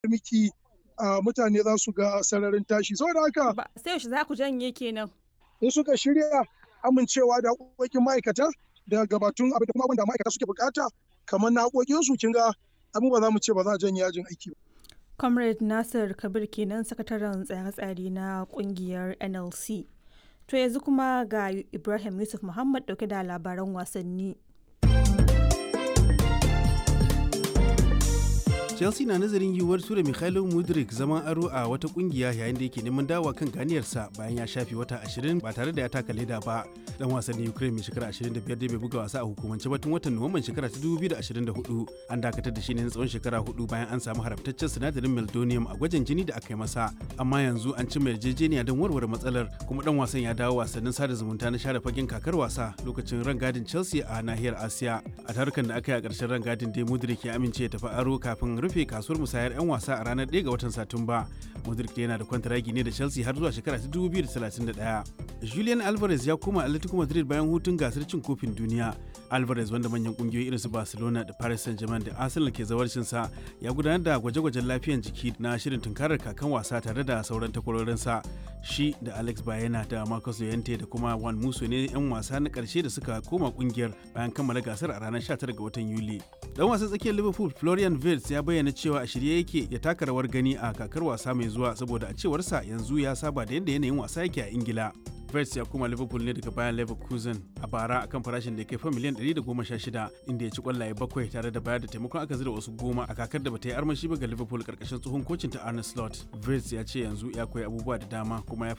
miki mutane za su ga sararin tashi saboda haka Ba sai yaushe za ku janye kenan. in suka shirya amincewa da haƙoƙin ma'aikata da gabatun abin da kuma abin da ma'aikata suke bukata kamar na haƙoƙinsu kin ga abin ba za mu ce ba za a janye yajin aiki ba. Comrade Nasir Kabir kenan sakataren tsare-tsare na kungiyar NLC. To yanzu kuma ga Ibrahim Yusuf Muhammad dauke da labaran wasanni. chelsea na nazarin yiwuwar tura mikhailo mudrik zaman aro a wata kungiya yayin da yake neman dawa kan ganiyarsa bayan ya shafe wata 20 ba tare da ya taka leda ba dan wasannin ukraine mai shekara 25 da bai buga wasa a hukumance ba tun watan nuwamban shekara ta 2024 an dakatar da shi ne na tsawon shekara hudu bayan an samu haramtaccen sinadarin meldonium a gwajin jini da aka yi masa amma yanzu an cimma yarjejeniya don warware matsalar kuma dan wasan ya dawo wasannin sada zumunta na share fagen kakar wasa lokacin rangadin chelsea a nahiyar asiya a tarukan da aka yi a ƙarshen rangadin dai mudrik ya amince ya tafi aro kafin rufe kasuwar musayar 'yan wasa a ranar 1 ga watan Satumba. Modric yana da kwantaragi ne da Chelsea har zuwa shekara ta 2031. Julian Alvarez ya koma Atletico Madrid bayan hutun gasar cin kofin duniya. Alvarez wanda manyan kungiyoyi irin su Barcelona da Paris Saint-Germain da Arsenal ke zawarcin sa ya gudanar da gwaje-gwajen lafiyan jiki na shirin tunkarar kakan wasa tare da sauran takwarorinsa. Shi da Alex Bayena da Marcus Llorente da kuma Juan Musso ne 'yan wasa na karshe da suka koma kungiyar bayan kammala gasar a ranar 19 ga watan Yuli. Dan wasan tsakiyar Liverpool Florian Wirtz ya bayyana cewa a shirye yake ya taka rawar gani a kakar wasa mai zuwa saboda a cewarsa yanzu ya saba da yadda yanayin wasa yake a Ingila. Wirtz ya koma Liverpool ne daga bayan Leverkusen a bara akan farashin da ya kai fa miliyan 116 inda ya ci kwallaye bakwai tare da bayar da taimakon aka zira wasu goma a kakar da bata yi armashi ba ga Liverpool karkashin tsohon kocin ta Arne Slot. Wirtz ya ce yanzu ya koyi abubuwa da dama kuma ya